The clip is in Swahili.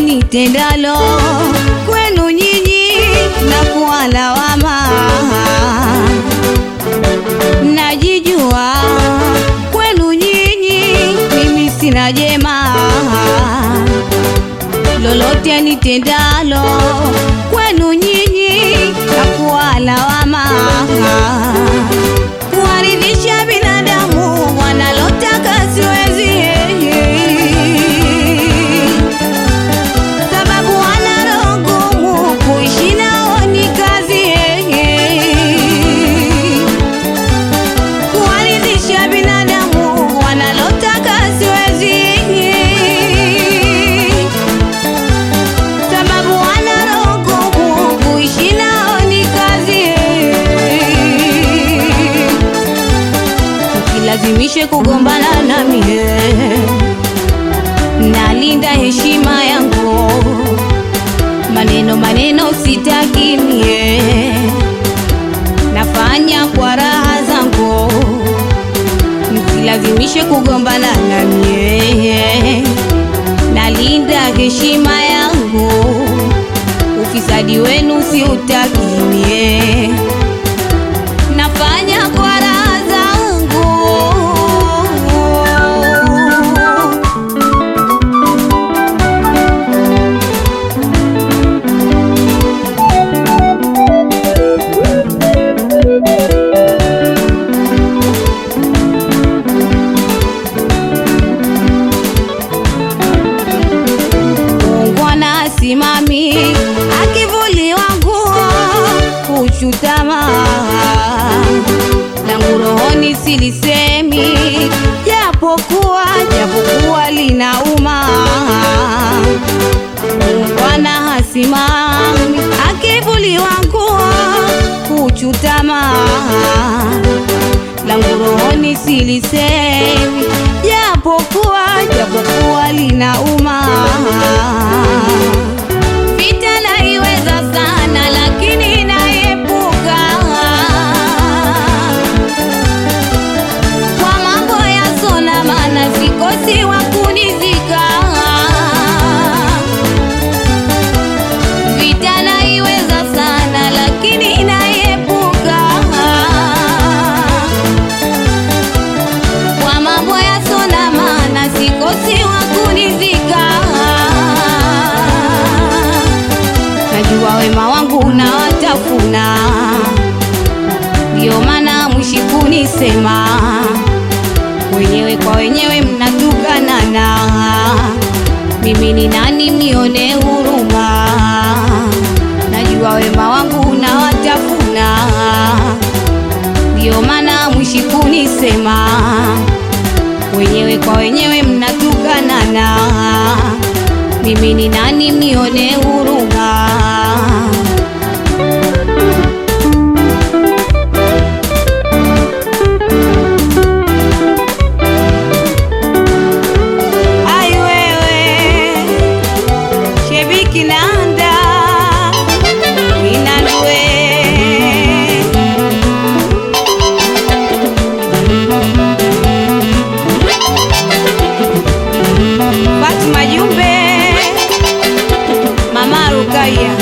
nitendalo kwenu nyinyi na kuwa lawama. Najijua kwenu nyinyi mimi sina jema, lolote nitendalo kwenu nyinyi na kuwa lawama. Kuwaridhisha binadamu wanalotaka siwezi sababu wana roho ngumu, kuishi nao ni kazi. Kuwaridhisha binadamu wanalotaka siwezi, sababu wana roho ngumu, kuishi nao ni kazi. Ukilazimishe kugombana na mie nalinda heshima yangu, maneno maneno sitaki mie, nafanya kwa raha zangu, msilazimishe kugombana na mie, nalinda heshima yangu, ufisadi wenu siutaki mie, nafanya kwa raha zangu. Ungwana simami akivuliwa nguo kuchutama langu rohoni silisemi, japokuwa japokuwa linauma. Ungwana hasimami akivuliwa nguo kuchutama langu rohoni silisemi, japokuwa japokuwa linauma. Vita naiweza sana, lakini naepuka kwa mambo ya sona, maana sikosi wa kunizika. Vita naiweza sana, lakini naepuka kwa mambo ya sona, maana sikosi wa kunizika. Najua wema wangu unawatafuna, ndio maana mwishi kunisema wenyewe kwa wenyewe mnatukanana. Mimi ni nani mnione huruma? Najua wema wangu unawatafuna, ndio maana mwishi kunisema wenyewe kwa wenyewe mnatukanana. Mimi ni nani mnione huruma? Ai wewe Shebiki Nanda Inandwe Fatuma Jumbe Mama Rukaya